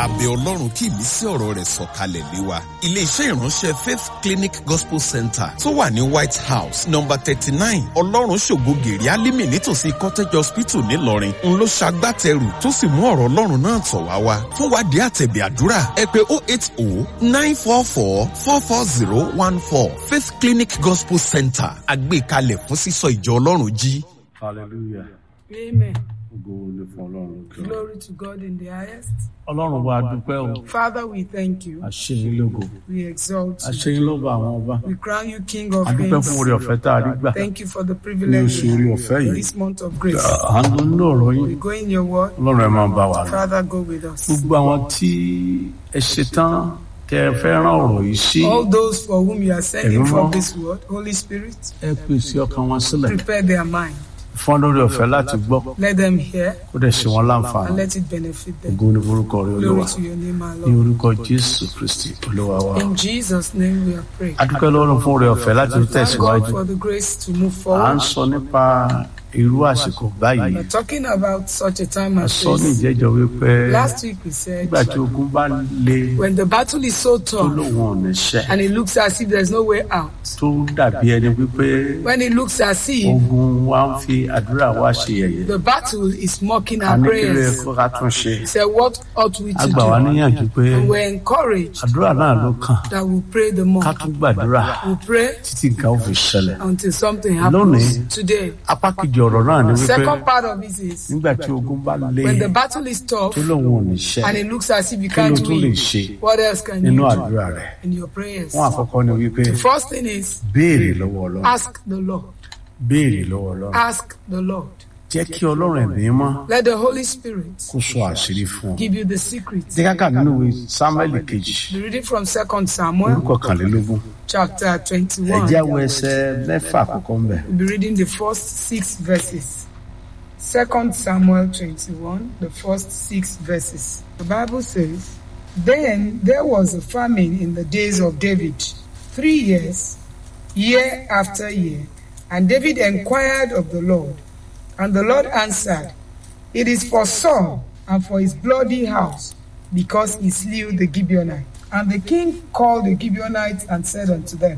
abẹ ọlọ́run kí ìmísí ọ̀rọ̀ rẹ̀ sọ̀kalẹ̀ lé wa. iléeṣẹ́ ìránṣẹ́ faith clinic gospel center tó wà ní white house number thirty nine ọlọ́run ṣògo gèrè alímì nítòsí cottage hospital ńìlọrin ń ló ṣagbátẹrù tó sì mú ọ̀rọ̀ ọlọ́run náà tọ̀ wá wá. fún wádìí àtẹ̀bẹ̀ àdúrà ẹ pé oh eight oh nine four four four four zero one four faith clinic gospel center àgbékalẹ̀ fún sísọ ìjọ ọlọ́run jí. hallelujah Amen. ògo ni fún ọlọ́run lókè ọ̀run. Glory to God in the highest. ọlọ́run wa dúpẹ́ o Father, we thank you. àṣeyín lógo We exalt you. àṣeyín lógo àwọn ọba We crown you King of adúpẹ́ fún orí Kings. ọ̀fẹ́ tá a rí gbà Thank you for the ní privilege oṣù orí ọ̀fẹ́ yìí this month of grace. à ń lọ nínú ọ̀rọ̀ We yín go in your word. ọlọ́run ẹ máa bá wa lọ. Father, go with us. gbogbo àwọn tí ẹ ṣetán tẹ ẹ fẹ́ rán ọ̀rọ̀ yìí sí All those for whom you are sending Ẹ̀mí from mọ́. this word, Holy Spirit, ẹ pèsè ọkàn wọn sílẹ̀ prepare their mind. fún lórí ọ̀fẹ́ láti gbọ́ Let them hear kó dẹ̀ ṣe wọn and láǹfààní let it benefit them. ògo ni forúkọ rẹ olúwa Glory to your name, our ní Lord. orúkọ jésù kristi olúwa wa. In Jesus' name we are praying. adúpẹ́ lọ́rùn fún orí ọ̀fẹ́ láti We thank tẹ̀síwájú God for the grace to move à ń forward. sọ nípa irú àsìkò báyìí We're talking about such a time a as sọ ní this. ìjẹ́jọ́ wípé Last week we said, nígbà tí ogun bá le when the battle is so tó tough lóun ò ní ṣẹ́ and it looks as if there's no way out, tó dàbí ẹni wípé when it looks as if ogun wa ń fi àdúrà wa ṣe yẹ̀yẹ́ the battle is mocking a our ní kí ló yẹ prayers, kó ká tún ṣe he said, What ought we a to gbà wá do? níyànjú pé And we're encouraged àdúrà náà ló kàn that we'll pray the more. ká tún gbàdúrà We'll pray títí nǹkan ò fi ṣẹlẹ̀ until something Lónìí, happens today. apá kejì ọ̀rọ̀ náà ni wípé Second part of it is nígbà tí ogun bá le when the battle is tough tó lóun ò ní ṣẹ́ and it looks as if you kí ló can't tún lè win, ṣe what else can nínú you do àdúrà rẹ̀ in your prayers? fún àkọ́kọ́ ni wípé The first thing is béèrè lọ́wọ́ ọlọ́run ask the Lord. béèrè lọ́wọ́ ọlọ́run Ask the Lord. jẹ́ kí ọlọ́run ẹ̀mí mọ́ Let the Holy Spirit kó sọ àṣírí fún ọ. give you the secret. jẹ́ káka nínú ìwé samuel kejì The reading from Second Samuel orúkọ kànlélógún chapter ẹ̀jẹ̀ 21. awọ ẹsẹ̀ mẹ́fà àkọ́kọ́ ń bẹ̀. We'll be reading the first six verses. Second Samuel 21, the first six verses. The Bible says, Then there was a famine in the days of David, three years, year after year. And David inquired of the Lord, and the Lord answered, It is for Saul and for his bloody house, because he slew the Gibeonites. And the king called the Gibeonites and said unto them,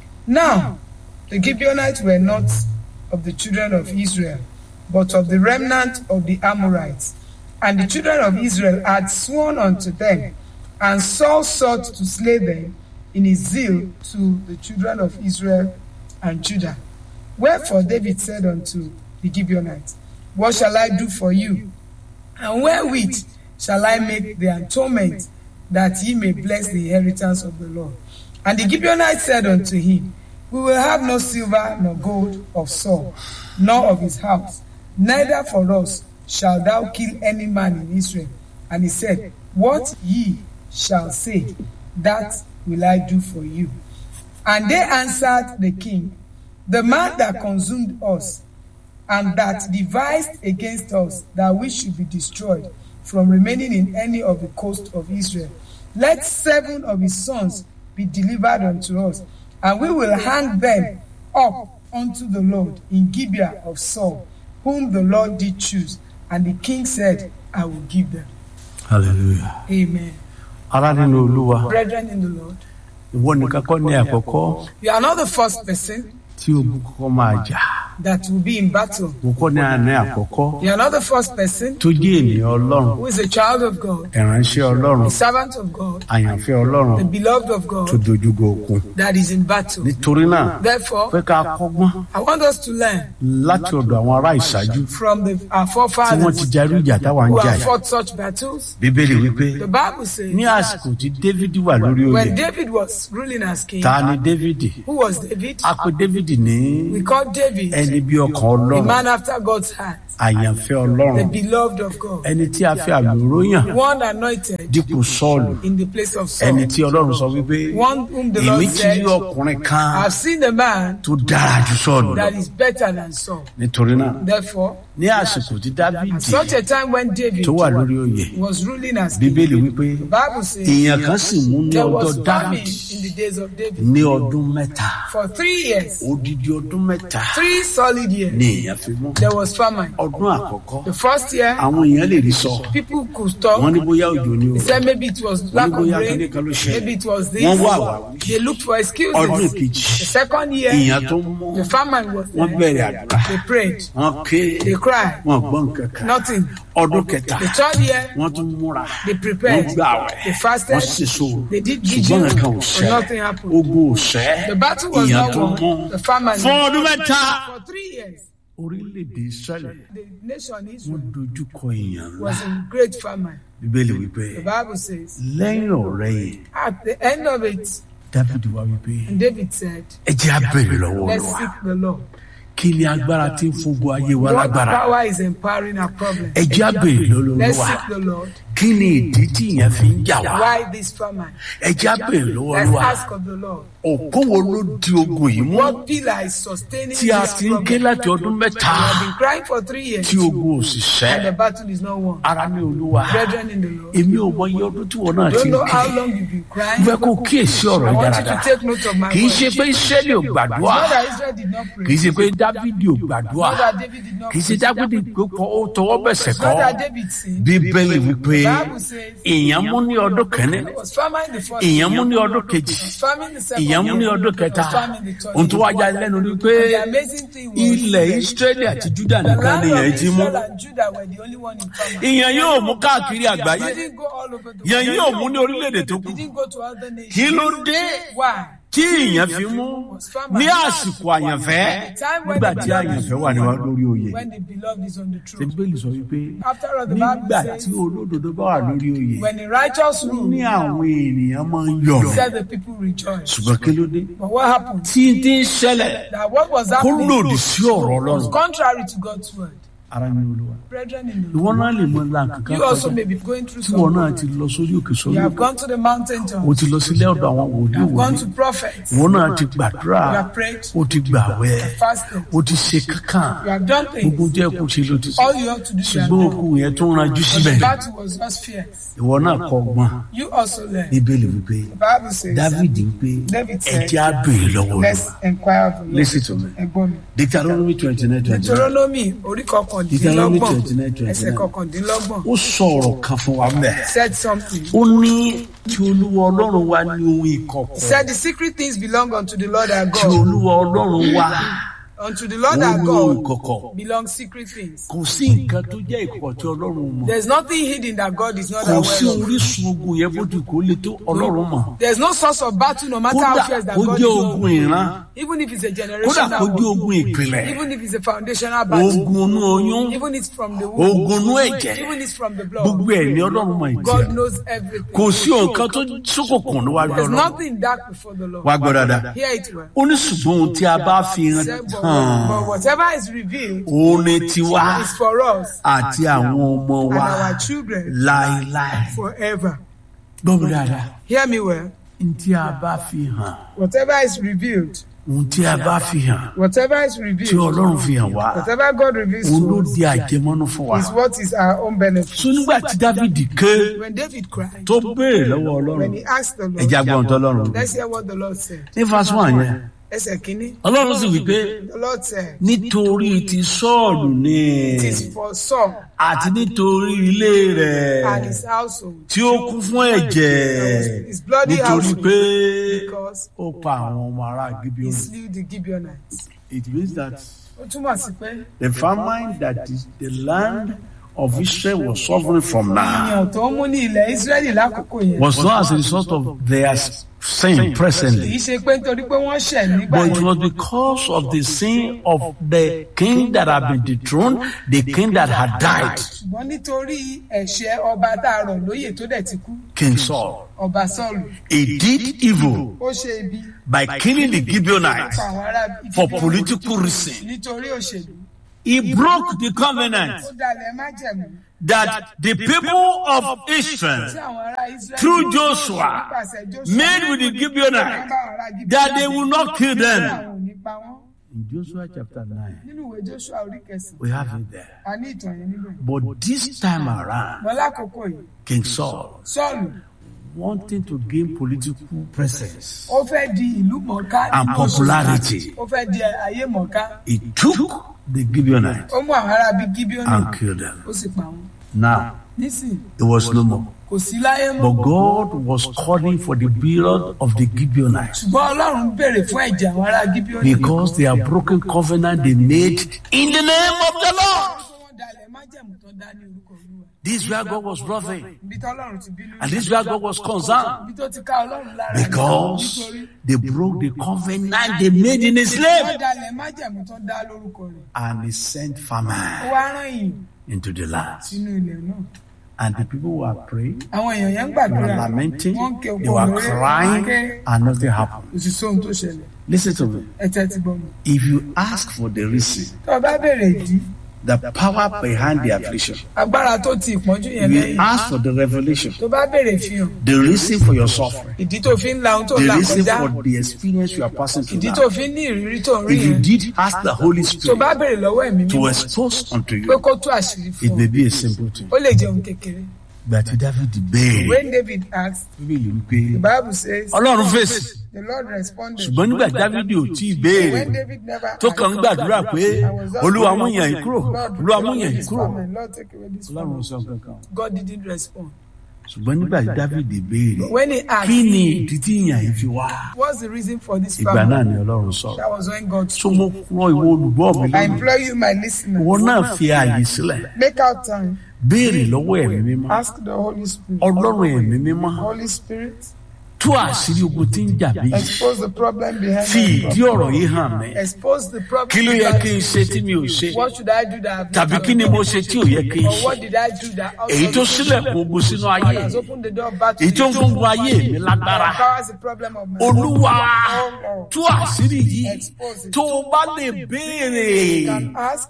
Now the Gibeonites were not of the children of Israel, but of the remnant of the Amorites. And the children of Israel had sworn unto them, and Saul sought to slay them in his zeal to the children of Israel and Judah. Wherefore David said unto the Gibeonites, What shall I do for you? And wherewith shall I make the atonement that ye may bless the inheritance of the Lord? And the Gibeonites said unto him, We will have no silver nor gold of Saul, nor of his house, neither for us shall thou kill any man in Israel. And he said, What ye shall say, that will I do for you. And they answered the king, The man that consumed us, and that devised against us that we should be destroyed from remaining in any of the coast of Israel. Let seven of his sons be delivered unto us, and we will hang them up unto the Lord in Gibeah of Saul, whom the Lord did choose. And the king said, I will give them. hallelujah. Amen. ara nínú olúwa Brethren in the Lord, ìwọ nìkan kọ́ ní àkọ́kọ́ you are not the first person tí ogun kọ́kọ́ máa jà that will be in battle. ìwọ kọ́ ní àná àkọ́kọ́ You are not the first person tó jẹ́ ènìyàn ọlọ́run who is a child of God, ìránṣẹ́ ọlọ́run a servant of God, àyànfẹ́ ọlọ́run the beloved of tó God dojúgo okun that is in battle. nítorí náà Therefore, pé ká kọ́gbọ́n I want us to learn láti ọ̀dọ̀ àwọn ará ìṣáájú from the, our tí wọ́n ti forefathers jarí ìjà táwa ń who jà have yìí. fought such battles. bíbélì wípé The Bible says ní àsìkò tí dávidi wà lórí oyè when David was ruling as king, ta ni dávidi who was David? a pe dávidi ní We call David ẹni bí ọkàn a ọlọ́run man after God's heart, àyànfẹ́ the ọlọ́run beloved of God, ẹni tí a fi àmì òróyàn one anointed dípò sọ́ọ̀lù in the place of ẹni Saul, tí ọlọ́run sọ wípé one whom the èmi Lord ti said, rí ọkùnrin kan I've seen a man tó dára ju sọ́ọ̀lù lọ that is better than Saul. nítorí náà Therefore, ní àsìkò tí At dávidi such a time when David tó wà lórí oyè was ruling as king, bíbélì wípé the Bible says èèyàn kan sì mú ní there ọjọ́ was famine dávidi in the days of David ní ọdún mẹ́ta for three years, odidi ọdún mẹ́ta three solid ní years. èèyàn fi mú There was famine. ọdún àkọ́kọ́ The first year, àwọn èèyàn lè rí sọ people could wọ́n talk. ní bóyá òjò ni o They said maybe it was lack of bóyá rain, kíní kan ló ṣẹlẹ̀. maybe it was this. Wọ́n wá àwáwí. They looked for ọdún excuses. kejì The second year, èèyàn tó mú the famine was wọ́n there. bẹ̀rẹ̀ àdúrà They prayed, wọ́n ké they cried, wọ́n gbọ́ nǹkan kan nothing. ọdún kẹta The third year, wọ́n tún múra they wọ́n prepared, gbà wẹ̀ they fasted, wọ́n sì so they did ṣùgbọ́n vigil, nǹkan ò but ṣẹ́ nothing happened. ogun ò ṣẹ́ The battle was èèyàn not tó mú won. The famine fún ọdún mẹ́ta. for three years. orílẹ̀-èdè israẹli The nation wọ́n Israel dojú kọ èèyàn ńlá was in great famine. bíbélì wípé The Bible says, lẹ́yìn ọ̀rẹ́ yìí at the end of it, dábìdì wá wípé and David said, ẹ jẹ́ á bèrè lọ́wọ́ Let's Olúwa seek the Lord. kí ni agbára tí ń fúngun ayé wa What lágbára power is empowering our problem? ẹ jẹ́ á bèrè lọ́wọ́ Let's Olúwa seek the Lord. kí ni ìdí tí ìyẹn fi ń jà wá Why this famine? ẹ jẹ́ á bèrè lọ́wọ́ Let's Olúwa ask of the Lord. òkú wo ló di ogun yìí mú What pillar is sustaining tí a this ti ń ké problem? láti ọdún mẹ́ta We have been crying for three years tí ogun ò sì ṣẹ́ and the battle is not won. ara ní Olúwa Brethren in the Lord, èmi ò mọ iye ọdún tí wọn náà ti don't ń know ké how long you've been crying. fẹ́ kó kíyèsí ọ̀rọ̀ I yìí want you to dáradára take note of my kì í ṣe words. pé Ísírẹ́lì ò gbàdúrà Not that Israel did not pray. kì í ṣe pé Dávidi ò gbàdúrà Not that David did not kì í ṣe pray. Dávidi pé kọ́ ó tọwọ́ bẹ̀sẹ̀ kọ́ Not that David sinned. bíbélì wípé The Bible says èèyàn mú ní ọdún kẹ́ni it was famine the first èèyàn year. mú ní ọdún kejì It was famine the second èèyàn mú ní year. ọdún kẹta It was famine the third ohun tó year. wá já lẹ́nu ni pé The amazing thing was ilẹ̀ Ísírẹ́lì àti Júdà the nìkan land ni èèyàn of ti mú Israel and Judah were the only one in famine. ìyẹn yóò mú káàkiri àgbáyé He didn't go all over the ìyẹn world. yóò mú ní orílẹ̀-èdè tó kù He didn't go to other nations. kí ló dé Why? tí ìyẹn fi mú ní àsìkò àyànfẹ́ nígbà tí àyànfẹ́ wà níwá lórí oyè When the beloved is on the throne. bíbélì sọ wípé After all, the Bible nígbà says, tí olódodo bá wà lórí oyè when the righteous ní rule, àwọn ènìyàn máa ń he yọ̀rọ̀ said the people rejoice. ṣùgbọ́n kí ló dé But what happened? tí tí ń ṣẹlẹ̀ That what was kó happening lòdì sí ọ̀rọ̀ was ọlọ́run contrary to God's word. ara ní olúwa Brethren in the ìwọ Lord, náà lè mọ ńlá nǹkan you also kọjá may be going through tí wọn náà some. ti lọ sórí òkè sórí You have òkè gone to the mountain top. o ti lọ sílé ọ̀dọ̀ àwọn wòlíì You have gone wòlíì to prophets. ìwọ náà ti gbàdúrà You have prayed. o ti gbàwẹ̀ Fasted. o ti ṣe kankan You have done gbogbo things. jẹ́ kó ṣe ló ti ṣe All you have to do, you have ṣùgbọ́n done. okùn yẹn tó ń ranjú But síbẹ̀ the battle was just fierce. ìwọ náà kọ ọgbọ́n You also learn. bíbélì wípé The Bible says, david ń pé David ẹ said, jẹ́ á béèrè lọ́wọ́ let's olúwa inquire of the Lord. listen to me Ẹ̀gbọ́n mi. deuteronomy twenty nine twenty nine Deuteronomy orí Deuteronomy kọkàndínlọ́gbọ̀n 29, 29. ẹsẹ̀ kọkàndínlọ́gbọ̀n ó sọ ọ̀rọ̀ kan fún wa mẹ́ said something. ó ní tí olúwa ọlọ́run wa ní ohun ìkọ̀kọ̀ He said the secret things belong unto the Lord our tí God. olúwa ọlọ́run wa Unto the Lord ó our ní ohun God ìkọ̀kọ̀ belong secret things. kò sí nǹkan tó jẹ́ ìkọ̀kọ̀ tí ọlọ́run mọ̀ There's nothing hidden that God is not kò sí aware of. orísun ogun yẹn bó ti kó lè tó ọlọ́run mọ̀ There's no source of battle, no matter kódà how fierce that kó God jẹ́ is ogun over. ìran Even if it's a kódà generational kó jẹ́ war, ogun ìpìlẹ̀ even if it's a foundational battle, ogun inú oyún even if it's from the womb, ogun inú ẹ̀jẹ̀ even if it's from the gbogbo blood, ẹ̀ ní ọlọ́run mọ̀ ìtì God knows everything. kò sí nǹkan tó ṣókòkùn níwájú There's ọlọ́run nothing dark before the Lord. wá gbọ́ dáadáa Hear it well. ó ní ṣùgbọ́n ohun tí a bá fi hàn Said, but, hàn but whatever is revealed òun ni tiwa is for us àti àwọn ọmọ and wa our children láéláé forever. gbọ́ mi dáadáa Hear me well. ohun tí a bá fi hàn Whatever is revealed, ohun tí a bá fi hàn whatever is tí revealed, ọlọ́run fi hàn wá whatever God reveals òun to ló us di àjẹmọ́nú fún wa is what is our own benefit. so nígbà tí dávidi ké When David cried, tó béèrè lọ́wọ́ ọlọ́run when he asked the ẹja Lord, gbọ́n tọ́lọ́run let's hear what the Lord said. ní fásitì wọn yẹn Ẹsẹ̀ kìíní, ọlọ́run sì wí pé the Lord said, nítorí ti sọ́ọ̀lù ni it is for Saul àti nítorí ilé rẹ̀ and his household tí ó kún fún ẹ̀jẹ̀ His bloody nítorí household. pé because ó pa àwọn ọmọ ará he gibeon slew the Gibeonites. it means that Ó túmọ̀ sí pé the famine that is the land of Israel was suffering from now ènìyàn tó ń mú ní ilẹ̀ Ísírẹ́lì lákòókò yẹn was not as a result of their sin kì í presently ṣe pé nítorí pé wọ́n ṣẹ̀ nígbà but it yẹn. was because of the sin of the king that had been dethroned the king that had died ṣùgbọ́n nítorí ẹ̀ṣẹ̀ ọba tá a rọ̀ lóyè tó dẹ̀ ti kú King Saul ọba Sọ́ọ̀lù he did evil ó ṣe ibi by killing the Gibeonites pa àwọn ará for Íjíbítì political reason nítorí òṣèlú he broke the covenant ó dalẹ̀ májẹ̀mú that the people of tí Israel àwọn ará Ísírẹ́lì through Joshua nípasẹ̀ Joshua made with the wọ́n Gibeonites bá àwọn ará Gíbíọ́nì that they will not kill pé them. àwọn ò ní pa wọ́n In Joshua chapter 9, nínú ìwé joshua orí kẹsàn-án we have it there. a ní ìtàn yẹn níbẹ̀. But this time around, wọn lákòókò yìí King Saul, sọ́ọ̀lù wanting to gain political presence ó fẹ́ di ìlú mọ̀ọ́ká and nínú oṣù popularity, kan. ó fẹ́ di ayé mọ̀ọ́ká he took the Gibeonites ó mú àwọn ará bíi gibeoni and killed them. ó sì pa wọn Now, nísìnyí it was no more. kò sí láyé mọ́ But God was calling for the blood of the Gibeonites ṣùgbọ́n ọlọ́run béèrè fún ẹ̀jẹ̀ àwọn ará gibeoni because they have broken covenant they made in the name of the Lord. wọ́n dalẹ̀ májẹ̀mú tó dá ní orúkọ olúwa This is where God was wrathing, ibi tí ọlọ́run ti bínú and this is where God was concerned ibi tó ti ká ọlọ́run lára ni. because nítorí they broke the covenant they made in His name, wọ́n dalẹ̀ májẹ̀mú tó dá lórúkọ rẹ̀ and He sent ó famine wá rán ìyìn into the land. sínú ilẹ̀ náà And the people were praying, àwọn èèyàn yẹn ń they were gbàdúrà lamenting, wọ́n ń ké they oko were lórí crying, ké and nothing happened. kò sì sóhun tó ṣẹlẹ̀ Listen to me. ẹ tẹ́tí gbọ́ mi. If you ask for the reason, tó o bá béèrè ìdí the power behind the affliction, agbára tó ti ìpọ́njú yẹn you lẹ́yìn ask for the revelation, tó bá béèrè fihàn the reason for your suffering, ìdí tó fi ń la ohun tó the là reason kọjá for the experience you are passing through ìdí now. tó fi ń ní ìrírí tó ń rí If you yẹn did ask the Holy tó bá Spirit béèrè lọ́wọ́ ẹ̀mí to mímọ́ expose unto pé you, kó tú àṣírí it fún ọ may be a simple thing. ó lè jẹun kékeré. But David béèrè. when david asked Bíbélì the wípé bible says Ọlọ́run fèsì. the lord responded Ṣùgbọ́n nígbà Dávidi ò tí ì when béèrè david never tó kàn ń gbàdúrà pé Olúwa mú yàn yìí kúrò, Lord, Olúwa mú take yàn away yìí this kúrò. famine. Lord, take away this Ọlọ́run famine. sọ kankan. God didn't respond. Ṣùgbọ́n nígbà tí Dávidi béèrè When he asked, kí ni ìdí tí ìyàn yìí fi wá? what's the reason for this Ìgbà famine? náà ni Ọlọ́run sọ̀rọ̀. That was when God Tó spoke. mo rọ ìwọ olùgbọ́ mi I lónìí. implore you, my listeners, Ìwọ náà fi ààyè sílẹ̀. make out time, Béèrè lọ́wọ́ ẹ̀mí mímọ́. ask the Holy Spirit. Ọlọ́run ẹ̀mí mímọ́. Holy Spirit, Tú àṣírí ogun tí ń jà mí. expose the problem behind Fi my ìdí problem. ọ̀rọ̀ yìí hàn mí. Expose the problem. Kí ló yẹ behind kí n it. ṣe tí mi ò ṣe? What should I do that I've not Tàbí kí ni done? mo ṣe tí ò yẹ kí n Or ṣe? what did I do that Èyí tó sílẹ̀kùn ogun sínú ayé has mi. opened the door back to Èyí tó ń the fún gun ayé mi lágbára. empowers the problem of my Olúwa Oh, Lord. tú àṣírí yìí Expose it. tó o bá lè béèrè can ask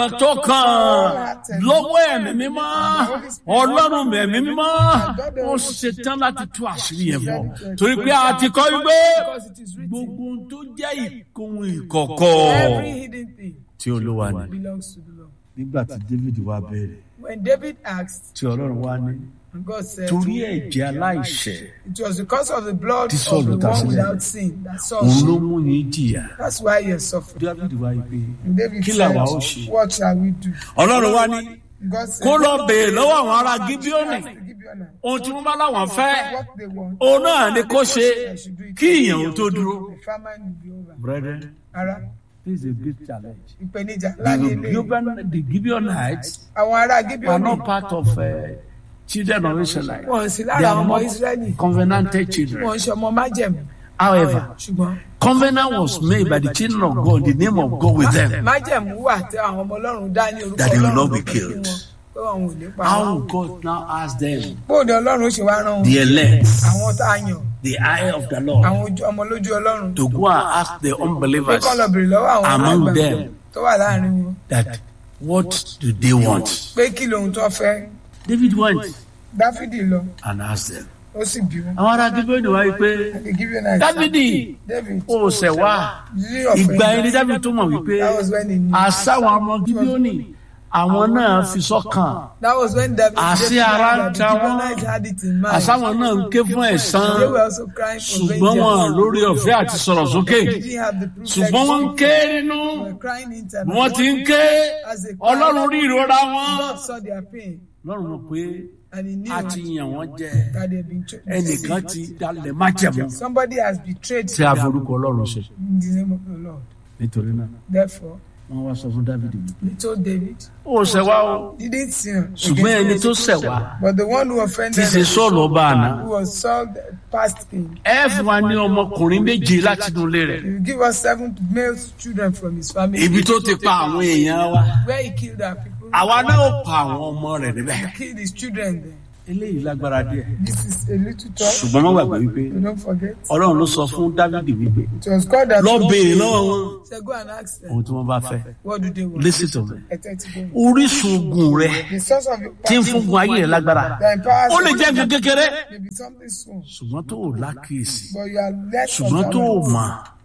tọkàntọkàn lọ́wọ́ ẹ̀mí mímọ́ ọlọ́run ẹ̀mí mímọ́ ó ṣetán láti tú àṣírí yẹn fún ọ torí pé a ti kọ́ wípé Because it is written, gbogbo ohun tó jẹ́ ìkóhun ìkọ̀kọ̀ every hidden thing tí olúwa ní. belongs to the Lord. nígbà tí david wá béèrè When David asked, tí ọlọ́run wá ní and God said, torí ẹ̀jẹ̀ aláìṣẹ̀ it was because of the blood Tí Saul of the ta one sílẹ̀. without sin that Saul òun ló sinned. mú yín jìyà That's why you're suffering. david wá yí pé And David Kí said, làwa ó ṣe? what shall we do? ọlọ́run wá ní God said, kó lọ béèrè lọ́wọ́ àwọn ará gíbíọ́nì "Ask the Gibeonites ohun tí wọ́n bá láwọn fẹ́ what they want. òun náà ni kó ṣe I should do it. kí ìyẹn ò tó dúró. The famine will be over. brethren Ara, this is a big challenge. ìpèníjà ńlá ní the, ilé. Gibeon, the Gibeonites Àwọn ará are Gibeoni not part of uh, children of Israel. wọn sì They lára are àwọn ọmọ not Ísírẹ́lì. covenanted children. Wọ́n ń ṣe ọmọ májẹ̀mú. However, Ṣùgbọ́n covenant was made by the children of God, the name of God with them. májẹ̀mú wà tí àwọn ọmọ Ọlọ́run dá ní orúkọ That they will Ọlọ́run not be lọ́kàn killed. fún wọn, pé àwọn ò ní pa How wọn. will God now ask them, Bóòdù Ọlọ́run ó ṣe wá rán wọn. the elect, Àwọn tá a yàn, the eye of the Lord, àwọn ojú- ọmọ lójú Ọlọ́run. to go and ask the Pé unbelievers kọ́ lọ bèrè lọ́wọ́ àwọn among alágbàgbọ́ them tó wà láàrin wọn. that what do they want? Pé kí lóhun tó fẹ́. David went Dáfídì lọ, and asked them. ó sì bí wọn. Àwọn ará Gibeoni wáyé pé The Gibeonites. Dávidi David. ó ṣẹ̀ wá. Did he ìgbà offend ẹni them? dábìí tó mọ̀ wípé That was when he knew. àṣàwọn ọmọ gíbíọ́nì àwọn náà fi sọ́kàn That was when David Àṣé David ara knew ń that ta the wọ́n. Gibeonites had it in mind. àṣàwọn náà ń ké fún ẹ̀san They were also crying for ṣùgbọ́n wọn vengeance. lórí ọ̀fẹ́ àti sọ̀rọ̀ sókè They didn't have the privilege ṣùgbọ́n wọ́n ń ké nínú They were crying internally. wọ́n ti ń ké ọlọ́run rí ìrora wọn. God saw their pain ọlọ́run mọ̀ pé and he knew a ti yàn wọ́n jẹ that they had been chosen. ẹnìkan ti dalẹ̀ májẹ̀mú Somebody has betrayed tí a forúkọ ọlọ́run ṣe in the name of the Lord. nítorí náà Therefore, wọ́n wá sọ fún dávidi wípé he told David, ó ṣẹ̀ wá o he didn't sin. ṣùgbọ́n ẹni against tó God, ṣẹ̀ wá But the one who ti offended ṣe him, sọ́ọ̀lù ọba àná. who was Saul, the past king, ẹ fún wa ní ọmọkùnrin méje láti inú ilé rẹ̀ he will give us seven male children from his family. ibi tó ti pa àwọn èèyàn wa Where he killed our people, àwa náà ó pa àwọn ọmọ rẹ̀ níbẹ̀. he killed his children there. eléyìí lágbára díẹ̀ This is a little talk. ṣùgbọ́n má gbàgbé wípé You don't forget. ọlọ́run ló sọ fún dávidi wípé It was God that lọ béèrè lọ́wọ́ wọn said, Go and ask them. ohun tí wọ́n bá fẹ́ What do they want? listen to me Ẹ tẹ́tí gbọ́ mi. orísun ogun rẹ The source of your tí ń fún gun ayé rẹ lágbára that empowers ó lè you jẹ́ nǹkan kékeré may be something small, ṣùgbọ́n tó o lákìyèsí but you are less ṣùgbọ́n tó o observant. mọ̀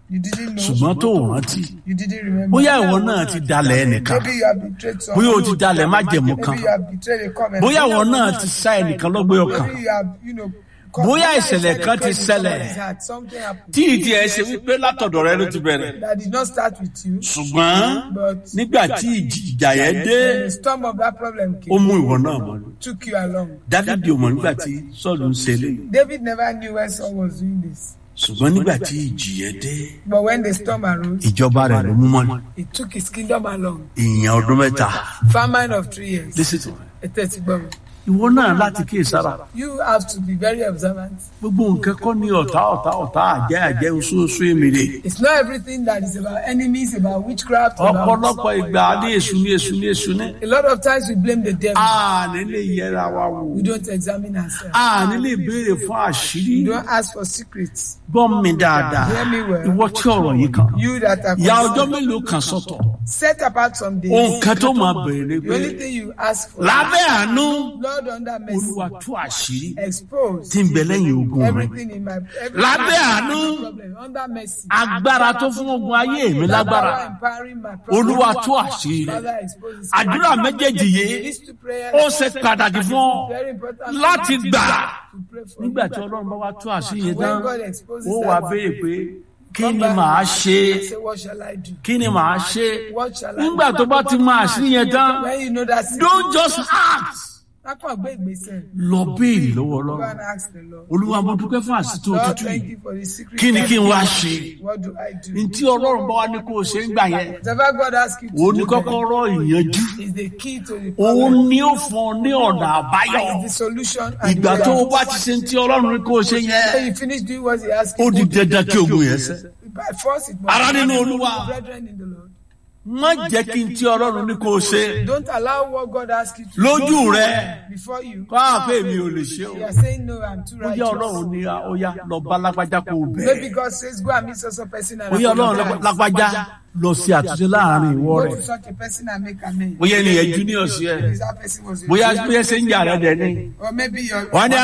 You didn't know. ṣùgbọ́n tó o rántí You didn't remember. bóyá ìwọ náà ti dalẹ̀ ẹnìkan Maybe you have betrayed someone. bóyá o ti dalẹ̀ májẹ̀mú kan Maybe you have betrayed a covenant. bóyá ìwọ náà ti sá ẹnìkan lọ́gbẹ́ ọkàn Maybe you have, you know, Bóyá ìṣẹ̀lẹ̀ kan ti credit ṣẹlẹ̀. someone has had, something happened tí ìdí ẹ ṣe wípé látọ̀dọ̀ rẹ ló ti bẹ̀rẹ̀ that did not start with you, ṣùgbọ́n but nígbà tí ìjì- ìjà yẹn dé when the storm of that problem ó came, mú ìwọ náà mọ́ took you along. dávidi ò mọ̀ nígbà tí sọ́ọ̀lù ń ṣe léyìí David never knew when Saul was doing this. ṣùgbọ́n nígbà tí ìjì yẹn dé But when the storm arose, ìjọba rẹ̀ ló mú mọ́ he took his kingdom along. ìyẹn ọdún mẹ́ta Famine of three years. listen to me. A thirty bomb. ìwọ náà láti kíyè sára You have to be very observant. gbogbo nǹkan kọ́ ní ọ̀tá ọ̀tá ọ̀tá àjẹ́ àjẹ́ oṣooṣù èmèrè It's not everything that is about enemies, about witchcraft, about. ọ̀pọ̀lọpọ̀ ìgbà ní èṣù ní èṣù ní èṣù ní A lot of times we blame the devil. àní lè yẹra wa wò We don't examine ourselves. àní lè béèrè fún àṣírí We don't ask for secrets. gbọ́ mi dáadáa Hear me well. ìwọ tí ọ̀rọ̀ yìí kan You that are ya ọjọ́ concerned, mélòó kan sọ́tọ̀ set apart some days. ohun kan tó máa bẹ̀rẹ̀ ni The pé only thing you ask for, lábẹ́ àánú Lord, under mercy, olúwa tú àṣírí expose tí ń bẹ lẹ́yìn ogun rẹ everything in my every Lábẹ́ àánú, problem under mercy. agbára tó fún ogun ayé mi lágbára Power empowering my problem. olúwa tú àṣírí rẹ Father, expose this. àdúrà méjèèjì yìí These two prayers ó ṣe pàtàkì fún ọ very important láti gbà to pray for. nígbà tí ọlọ́run bá wá tú àṣírí yẹn tán When God exposes ó wà that, béèrè pé kí come ni back màá and ṣe Say, what shall I do? kí ni màá ṣe What shall I nígbà do? tó bá ti mọ àṣírí yẹn tán When you know that don't just ask Lákàn gbé ìgbésẹ̀. lọ béèrè lọ́wọ́ Go ọlọ́run and ask the Lord. olúwa mo dúpẹ́ fún àṣìtò Lord, òtútù thank yìí you for the secret. kí ni kí n wá life. ṣe What do I do? ntí ọlọ́run bá wá ní kó o ṣe ń gbà yẹn Whatever God asks you to òun ní do kọ́kọ́rọ́ ìyanjú is the key to the òun problem. ní ó fún ọ ní ọ̀nà àbáyọ Is the solution and ìgbà the tó o way bá out. ti ṣe ntí ọlọ́run ní kó o ṣe yẹn When you finish doing what he asks ó you di to do, dandan kí ogun yẹn ṣẹ by force it must Ará nínú happen. Olúwa. Brethren in the Lord. má jẹ́ kí ntí ọlọ́run ní kó o ṣe Don't allow what God asks you to lójú do rẹ before you. kó àpè mi ò lè ṣe o You are saying no, I'm too ó yẹ ọlọ́run righteous. ní ó yá lọ bá lágbájá kó o Maybe bẹ̀rẹ̀ God says go and meet such a person and ó yẹ ọlọ́run apologize. lágbájá lọ sí àtúnṣe láàrin ìwọ Go rẹ to such a person and make amends. bóyá ènìyàn junior sí ẹ Maybe that person was a- bóyá bóyá ṣe ń jà rẹ dẹ ní. Or maybe your wọ́n ní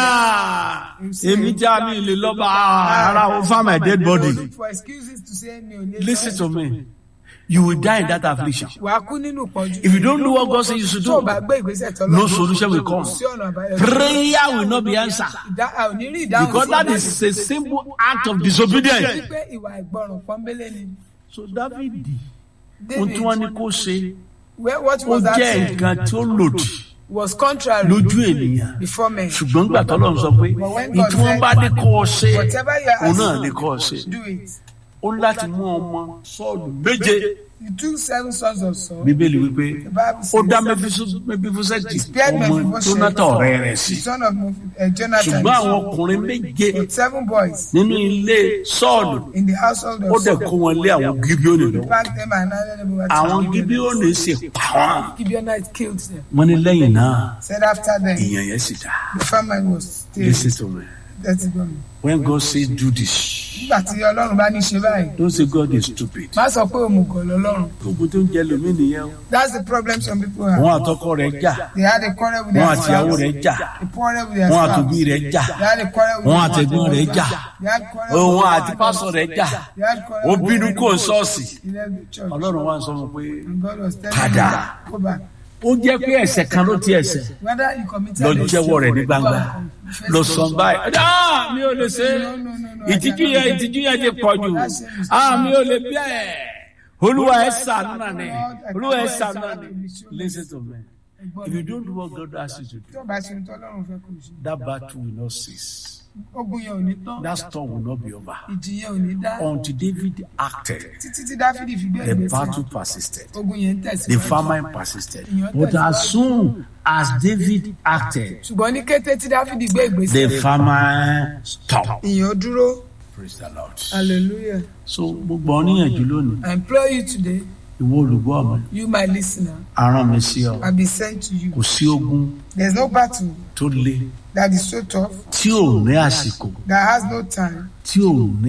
à èmi já mi lè lọ bá ara o farm my dead body look for excuses to say mi ò lè lọ. listen to me you will die in that affliction Wàá kú nínú ìpọ́njú. if you don't do what God say you should Tó o do bá gbé ìgbésẹ̀ tọ́lọ́. no solution will come Sí ọ̀nà àbáyọ. prayer will not be answered Ìdá- a ò ní rí ìdáhùn because sí that ìbéèrè. is a simple act of disobedience. Wípé ìwà ìgbọràn pọ́nbélé ni. so Dáfídì ohun David, tí wọ́n ní kó ṣe where- what ó was that jẹ́ saying? nǹkan tí ó lòdì Was contrary lójú ènìyàn before men. ṣùgbọ́n gbà tọ́lọ́run sọ pé ní tí wọ́n bá ní kó o ṣe Whatever you are òun náà asking, ní kó o ṣe do it. ó ní láti mú ọmọ Sọ́ọ̀lù méje You took seven sons of Saul. bíbélì wípé The Bible ó dá says, mẹfífúsẹ́tì spared ọmọ Mephibosheth, Jónátà ọ̀rẹ́ rẹ̀ sí the son of Mephi- uh, Jonathan. ṣùgbọ́n àwọn ọkùnrin méje With seven boys nínú ilé Sọ́ọ̀lù in the household ó of dẹ̀ Saul. kó wọn lé àwọn Gíbíónì lọ́wọ́ Packed them and handed them over to àwọn the Gibeonites. Gíbíónì sì pa wọ́n Gibeonites killed them. wọ́n ní lẹ́yìn náà Said after them, ìyẹn yẹn sì dá the famine was still. listen to me That's it, God. when God say do this Nígbà tí Ọlọ́run bá ní ṣe báyìí, don't say God is stupid má sọ pé òmùgọ̀ lọ́lọ́run. gbogbo tó ń jẹ lómi nìyẹn o That's the problem some people have. wọn àtọkọ rẹ̀ jà They had a quarrel with wọn their àtìyàwó spouse. rẹ̀ jà They quarrel with their wọn spouse. àtòbí rẹ̀ jà They had a quarrel with wọn their àtẹ̀gbọ́n rẹ̀ jà They had quarrel with òun their àti pásọ rẹ̀ jà They had quarrel ó with bínú their kó ṣọ́ọ̀ṣì He left the church. Ọlọ́run wá ń sọ fún un pé And God was telling Padà. him, go back. ó jẹ́ pé ẹ̀ṣẹ̀ kan ló ti ẹ̀ṣẹ̀ Whether you committed lọ a jẹ́wọ́ rẹ̀ ní sin, gbangba go and confess lọ it. sọ báyìí ah mi ò lè ṣe No, no, no, no, I ìtìjú cannot yẹn do it. ìtìjú yẹn ti pọ̀ jù ah mi ò lè bẹ́ẹ̀ olúwa ẹ̀ ṣàánú náà ni olúwa ẹ̀ ṣàánú náà ni listen to me if you don't do what God asks you to do Tí o bá ṣe ohun tí Ọlọ́run fẹ́ kó o ṣe, that battle will not cease ogun yẹn ò ní tán, that storm will not be over ìjì yẹn ò ní dá. until David acted Títí tí Dáfídì fi gbé the ìgbésẹ̀, battle persisted ogun yẹn ń the tẹ̀síwájú. famine persisted but as soon as David acted Ṣùgbọ́n ní kété tí Dáfídì gbé ìgbésẹ̀, the famine stopped ìyẹn ó dúró. praise the Lord Hallelujah. so gbogbo ọ níyànjú lónìí I implore you today, ìwọ olùgbọ́ mi you my listener, aràn mi sí ọ I be sent to you. kò sí ogun There's no battle tó le that is so tough, tí ò ní àsìkò that has no time, tí ò ní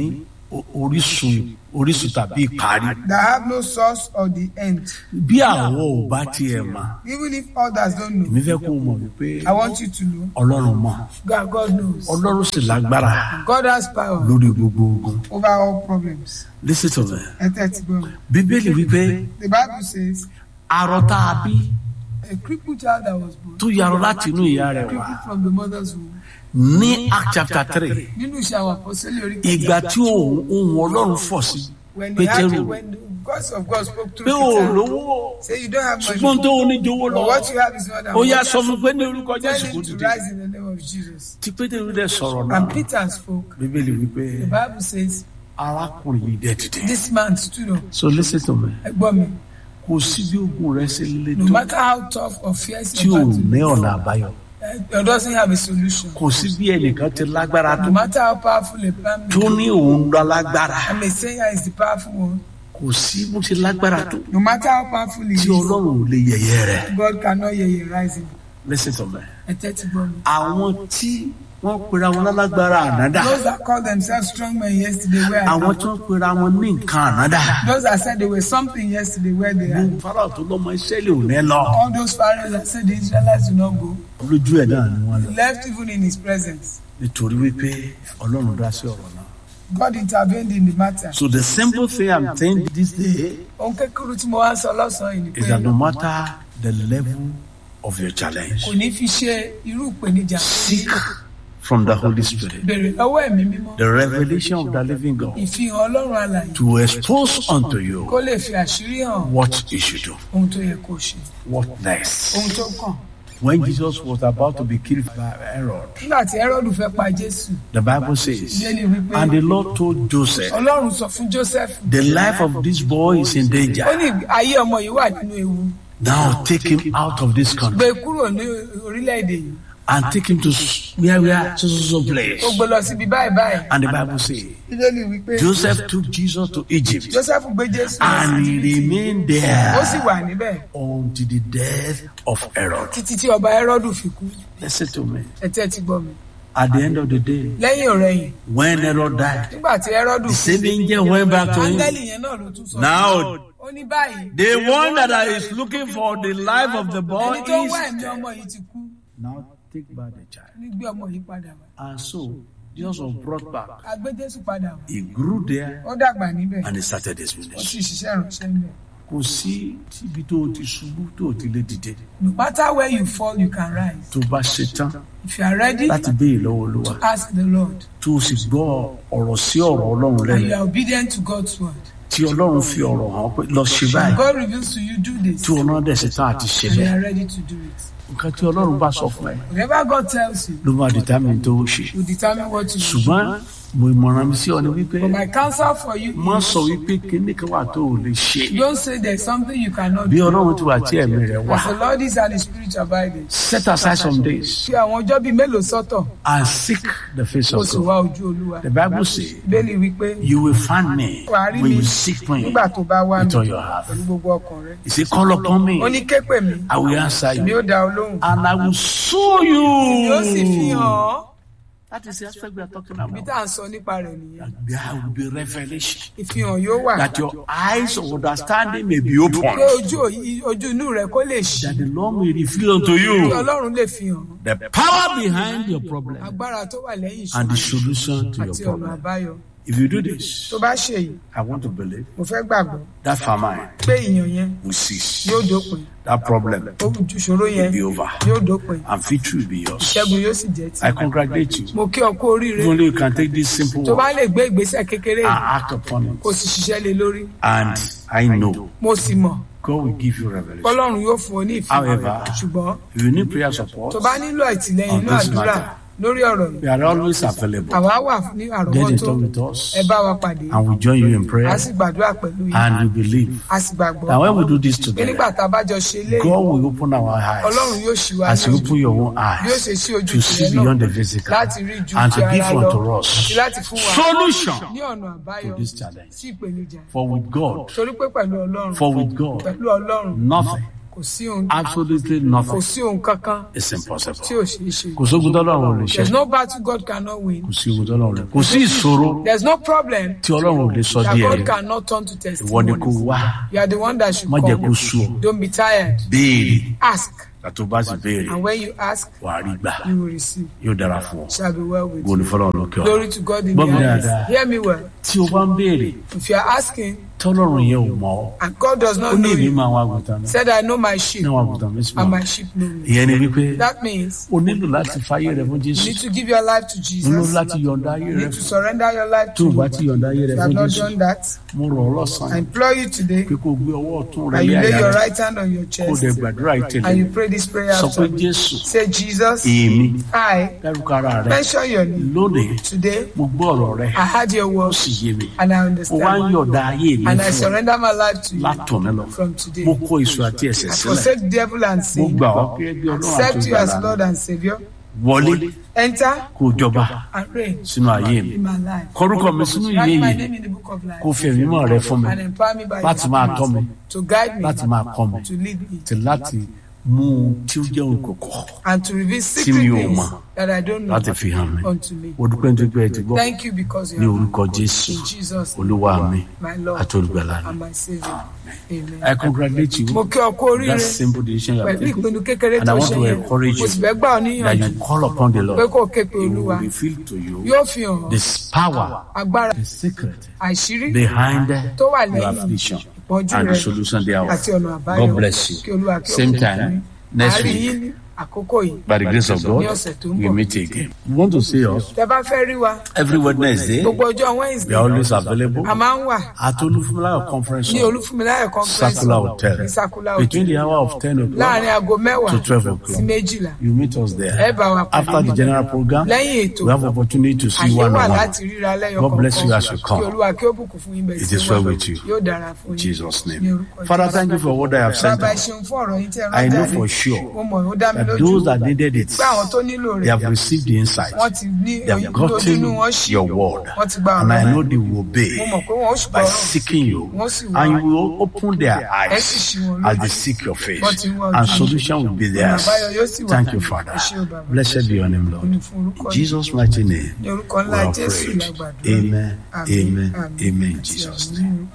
o- orísun orísun tàbí ìparí that have no source or the end. bí àwọn ò bá tiẹ̀ mọ̀ Even if others don't know, èmi fẹ́ kó o mọ̀ wípé I want you to know ọlọ́run mọ̀ God, God knows. ọlọ́run sì lágbára God has power lórí gbogbo ogun over all problems. listen to me Ẹ tẹ́tí gbọ́ mi. bíbélì wípé The Bible says arọ tá a bí a crippled child that was born tó yarọ láti inú ìyá rẹ̀ wá crippled from the mother's womb. ní act chapter three Nínú iṣẹ́ àwọn àpọ́sẹ́lẹ̀ orí ìgbà tí ohun ohun ọlọ́run fọ̀ sí when the pétérù angel, when the voice of God spoke pé through o Peter, lówó say you don't have ṣùgbọ́n money, tó o ní jowó lọ but what you have is not that ó yá much. sọ fún pé ní orúkọ Tell jésù kò him to dìde rise in the name of Jesus. tí pétérù dẹ̀ sọ̀rọ̀ náà And Peter spoke. bíbélì wípé The Bible says arákùnrin yìí dẹ̀ dìde this man stood up. so listen to me Ẹgbọ́n mi, kò sí bí ogun rẹ ṣe le no tó matter how tough or fierce tí your ò battle ní is, ọ̀nà àbáyọ God doesn't have a solution. kò sí bí ẹnìkan ti lágbára tó No matter how powerful a plan may tó be, ní òun lọ lágbára I may say I is the powerful one. kò sí bó ṣe lágbára tó No matter how powerful he tí is, ọlọ́run ò lè yẹ̀yẹ́ rẹ̀ God cannot hear you rising. listen to me Ẹ tẹ́tí gbọ́ mi. àwọn tí wọ́n pera wọn lálágbára ànádà Those that called themselves strong men yesterday were àwọn tí wọ́n pera wọn ní nǹkan ànádà Those that said they were something yesterday where they are. gbogbo farao tó lọ́mọ ìṣẹ́lẹ̀ ò ní lọ All those pharaohs that said the Israelites do not go, lójú ẹ̀ náà ni wọ́n lọ left even in his presence. nítorí wípé ọlọ́run dá sí ọ̀rọ̀ náà. God intervened in the matter. so the simple thing i'm saying this day Ohun kékeré tí mo wá ń sọ lọ́sàn-án yìí ni is pé that no matter the level of your challenge kò ní fi ṣe irú ìpèníjà. seek from the holy spirit Bèrè lọ́wọ́ ẹ̀mí mímọ́. the revelation of the living god Ìfihàn Ọlọ́run alàyè to expose unto you kó lè fi àṣírí hàn what you should do ohun tó yẹ kó ṣe. what next Ohun tó kàn. when jesus was about to be killed by herod Nígbà tí Hẹ́rọ́dù fẹ́ pa Jésù, the bible says Bíbélì wípé and the lord told joseph Ọlọ́run sọ fún Joseph. the life of this boy is in Ó danger ní ayé ọmọ yìí wà nínú ewu. now take him out of this Gbé country kúrò ní orílẹ̀-èdè yìí. and take him to s- where we are so so so place Ó gbé lọ síbi báyìí báyìí. and the bible says Bíbélì wípé joseph took jesus to egypt Joseph gbé Jésù lọ and sí he remained ó sì there wà níbẹ̀ until the death of Herod. títí tí ọba Hẹ́rọ́dù fi kú. Listen to me. Ẹ̀tẹ́ ti gbọ́ mi. At the end of the day, Lẹ́yìn ọ̀rẹ́yìn, when Herod died, nígbà tí Hẹ́rọ́dù the kú, same angel went back to him. áńgẹ́lì yẹn náà ló tún sọ. Now, Ó ní báyìí. the one that is looking for the life of the boy Ẹni tó ń wá is ẹ̀mí ọmọ yìí ti kú. now take back the child. Ní gbé ọmọ yìí padà wá. And so Jesus was brought back. A gbé Jésù padà wá. He grew there Ó dàgbà níbẹ̀. and he started his Ó sì ministry. ṣiṣẹ́ ìránṣẹ́ níbẹ̀. Kò sí tíbi tó o ti ṣubú tó o ti lè dìde. No matter where you fall, you can rise. Tó o bá ṣe tán If you are ready, láti béèrè lọ́wọ́ Olúwa. ask the Lord. Tó o sì gbọ́ ọ̀rọ̀ sí ọ̀rọ̀ Ọlọ́run And lẹ́nu. you are obedient to God's word. Tí Ọlọ́run fi ọ̀rọ̀ hàn pé lọ ṣe báyìí. God reveals to you, do this. tí ọ̀nà dẹ̀ ṣe tán àti ṣe And you bẹ́ẹ̀. are ready to do it. nǹkan tí ọlọ́run bá sọ fún ẹ Whatever God tells you, ló máa determine tó ṣe. will determine what you do. ṣùgbọ́n mo ìmọ̀ràn mi sí ọ ni wípé But my counsel for you má is sọ wípé kíní kan wà tó o lè ṣe. don't say there's something you cannot bí do. ọlọ́run ti wà tí ẹ̀mí rẹ̀ wà. As the Lord is and His Spirit abiding. set aside some days Fi àwọn ọjọ́ bíi mélòó sọ́tọ̀ and seek the face kó of sì God. wá ojú Olúwa. the bible say Bẹ́ẹ̀ni wípé you will find me wàá rí when mi you seek me nígbà tó bá wá with mi all your heart. pẹ̀lú gbogbo ọkàn rẹ. he say call upon me Ó ní képe mi, I will answer mi you ó dá ọ lóhùn. and I will show Mi ó sì fi you. hàn ọ́. that is the aspect we are talking Ibi about. tá à ń sọ nípa rẹ̀ nìyẹn. there will be revelation. Ìfihàn yóò wà. that your eyes of understanding may be open, Pé ojú òyì- ojú inú rẹ kó lè ṣí. that the Lord may reveal unto Kí you Ọlọ́run lè fi hàn the power behind your problem agbára tó wà lẹ́yìn and the ìṣòro solution to your àti ọ̀nà problem. àbáyọ. If you do this, Tó bá ṣe yìí, I want to believe mo fẹ́ gbàgbọ́ that famine pé ìyàn yẹn will cease, yóò dópin. that problem Ìṣòro will yẹn be over, yóò dópin. and victory will be yours. Ìṣẹ́gun yóò sì jẹ́ I ti. congratulate you. Mo kí ọ kú oríire. If only you can take this simple Tó bá word lè gbé ìgbésẹ̀ kékeré and yìí, act upon kó it, sì ṣiṣẹ́ lé lórí. and I know Mo sì mọ̀ God will give you revelation. Ọlọ́run yóò fún ọ ní ìfihàn. However, Ṣùgbọ́n If you need prayer support, tó bá nílò ìtìlẹ́yìn On inú this àdúrà matter. lórí ọ̀rọ̀ yìí, we are always available. àwa wà ní Get in àrọ́wọ́tó. touch with us, Ẹ bá wa pàdé. and we join you in prayer. A sì gbàdúrà pẹ̀lú yìí. and we believe A sì gbàgbọ́. that when we do this Pé together, nígbà tá a bá jọ ṣe léyìí, God will open our Ọlọ́run eyes yóò ṣì wá as ní you ojú. open your own Bí ó eyes ṣe ṣí ojú to see tìrẹ beyond náà the physical láti rí ju and ti to ara give lọ unto àti us láti fún wa solution ní ọ̀nà àbáyọ to this challenge. sí ìpèníjà. For with God, Torí pé pẹ̀lú Ọlọ́run, for with God, pẹ̀lú Ọlọ́run, nothing kò sí ohun absolutely kò nothing sí ohun kankan is tí impossible ò ṣeé ṣe. kò sógun tọ́lọ́run ò lè ṣe There's no battle God cannot win. kò sí ogun tọ́lọ́run ò lè kò sí ìṣòro There's no problem tí ọlọ́run ò lè sọ that díẹ̀ God rẹ̀ cannot turn to ìwọ ni kò testimonies. wá You are the one that should má jẹ́ kó come. sú ọ Don't be tired. béèrè Ask. àti bá sì béèrè And when you ask, wà á rí gbà you will receive. yóò dára fún ọ Shall be well with gbóni you. fọlọ́run lókè ọ Glory to God in Gbọ́ the mi highest. dáadáa. Hear me well. tí o bá ń béèrè If you are asking tọ́lọ́run yẹn ò mọ̀ ọ́ and God does ó not ní know èmi you, máa wá àgùntàn mi said, I know my sheep ní àwọn àgùntàn mi sì and mọ̀ my sheep know me. ìyẹn ni wípé That means o nílò láti fáyé rẹ fún you jésù need to give your life to o nílò Jesus. láti yọ̀ǹda ayé You rẹ need to fún surrender your life tó to o bá Him. ti yọ̀ǹda ayé rẹ If you have fún not jésù done that, mo rọ̀ ọ́ I lọ́sàn-án implore you today pé kó o gbé ọwọ́ ọ̀tún rẹ and lé you lay àyà your rẹ right hand on your kó o chest dẹ̀ gbàdúrà ìtẹ̀lẹ̀ and you pray this prayer sọ pé after me. jésù Say, Jesus, èmi I dárúkọ ara rẹ mention your name. lónìí Today, mo gbọ́ ọ̀rọ̀ rẹ I heard your ó word sì yé mi and I mo wá ń understand. yọ̀ǹda ayé mi And I fún ọ surrender my life to you látọ̀mí lọ from today. mo kó èso àti ẹ̀ṣẹ̀ I sílẹ̀ forsake devil and mo sin. gbà ọ́ gẹ́gẹ́ bí ọlọ́run àti Accept you as ìgbàlà Lord and Savior. wọlé Enter kó o jọba and reign sínú ayé mi in my life. kọrúkọ mi sínú ìwé Write my yìí name in the book of life kó o fi ẹ̀mí mọ́ rẹ fún mi and empower me by láti your máa tọ́ mi spirit to guide me, láti máa kọ́ mi to lead me, àti láti mú un tí ó jẹ́ òkòkò and to reveal mi secret ò things mọ̀ that I don't know láti fi hàn mi unto me. mo dúpẹ́ nítorí pé ẹ ti gbọ́ Thank you because you ní are orúkọ jésù in Jesus' olúwa name, mi my Lord àti olùgbàlà mi and my Savior. Amen. I congratulate you Mo kí ọ kú that oríire simple decision you have pẹ̀lú taken ìpinnu kékeré and I tó want ṣe to yẹn. encourage Mo sì you fẹ́ gbà ọ́ that níyànjú you call upon the pé Lord kó o ké pe he Olúwa will reveal to you yóò fi hàn this power agbára the secret àṣírí behind tó wà your lẹ́yìn affliction ìpọ́njú and the rẹ solution thereof. àti ọ̀nà àbáyọ God bless you. kí Olúwa kí ó Same bùkún time fún yín. next Àárín week. yín ní àkókò yìí By the grace of God, Ní ọ̀sẹ̀ tó ń we bọ̀. meet again. You want to see us tẹ bá fẹ́ rí wa every Wednesday? gbogbo ọjọ́ We Wednesday are always available a máa ń wà at Olufumila Conference ní Hall, olúfúnmiláyọ̀ conference Circular Hotel, ní Circular between Hotel the hour of 10 láàrin o'clock aago mẹ́wàá to 12 sí o'clock. méjìlá You meet us ẹ there. bá wa pàdé After the general program, lẹ́yìn ètò we have opportunity to see àyè one wà on one. láti ríra lẹ́yọ̀ God bless you as you kí come. Olúwa kí ó bùkún fún yín bẹ́ẹ̀ It sí is wa. well with you. yóò dára fún In yín Jesus' ní name. orúkọ Father, Jésù. thank you for what I have sent bàbá ẹ us. ṣeun fún ọ̀rọ̀ yín tí ẹ I rán know jáde for sure mo mọ̀ ó dá mi that lójú those that needed it, pé àwọn tó nílò they rẹ̀ have received the insight. wọ́n ti ní They have ojú inú gotten wọn ṣí your word. wọ́n ti gba And ọ̀rọ̀ I rẹ̀ know they will obey mo mọ̀ pé wọ́n ó ṣùgbọ́n by ọ̀rọ̀ seeking you. wọ́n sì wá And you will open their ẹ sì eyes ṣí wọn as lójú they seek your face. wọ́n ti wá And ojú solution will be ọ̀nà theirs. àbáyọ yóò sì wà Thank you, ẹ Father. ṣé o bàbá Blessed be your name, Lord. ní fún orúkọ In Jesus' mighty name, ní orúkọ we ńlá have Jésù prayed. lágbàdo Amen, amen, amen, in àti Jesus' àmín name. ní orúkọ